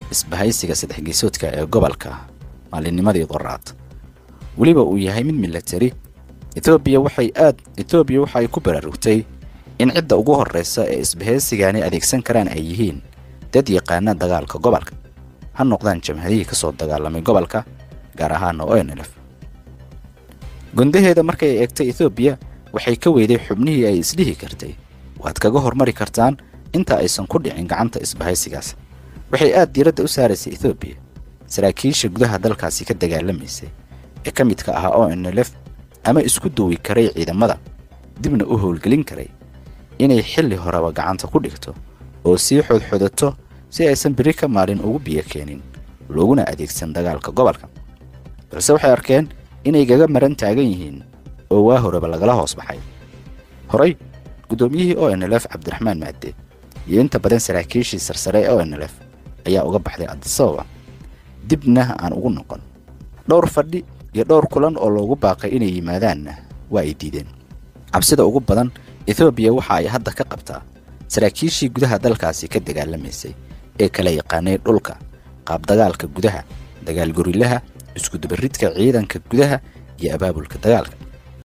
isbahaysiga saddex geesoodka ee gobolka maalinnimadii qoraad weliba uu yahay mid milatari etoobiya waxay aad etoobiya waxa ay ku baraarugtay in cidda ugu horraysa ee isbahaysigani adeegsan karaan ay yihiin dad yaqaana dagaalka gobolka ha noqdaan jamhadihii ka soo dagaalamay gobolka gaar ahaana onlf gundaheeda markay eegtay etoobiya waxay ka weyday xubnihii ay isdhihi kartay waad kaga hormari kartaan inta aysan ku dhicin gacanta isbahaysigaas waxay aad diiradda u saaraysay etoobiya saraakiisha gudaha dalkaasi ka dagaalamaysay ee ka midka ahaa onlf ama isku duwi karay ciidamada dibna u howlgelin karay inay xilli horeba gacanta ku dhigto oo sii xodxodato si aysan beri ka maalin ugu biyo keenin looguna adeegsan dagaalka gobolka balse waxay arkeen inay gaga maran taagan yihiin oo waa horeba lagala hoos baxay horey guddoomiyihii onlf cabdiraxmaan maade iyo inta badan saraakiishii sarsare ee onlf ayaa uga baxday adisababa dibna aan ugu noqon dhowr fadhi iyo dhowr kulan oo loogu baaqay inay yimaadaanna waa ay diideen cabsida ugu badan ethoobiya waxa ay hadda ka qabtaa saraakiishii gudaha dalkaasi ka dagaalamaysay ee kala yaqaanay dhulka qaabdagaalka gudaha dagaal gorilaha iskudubaridka ciidanka gudaha iyo abaabulka dagaalka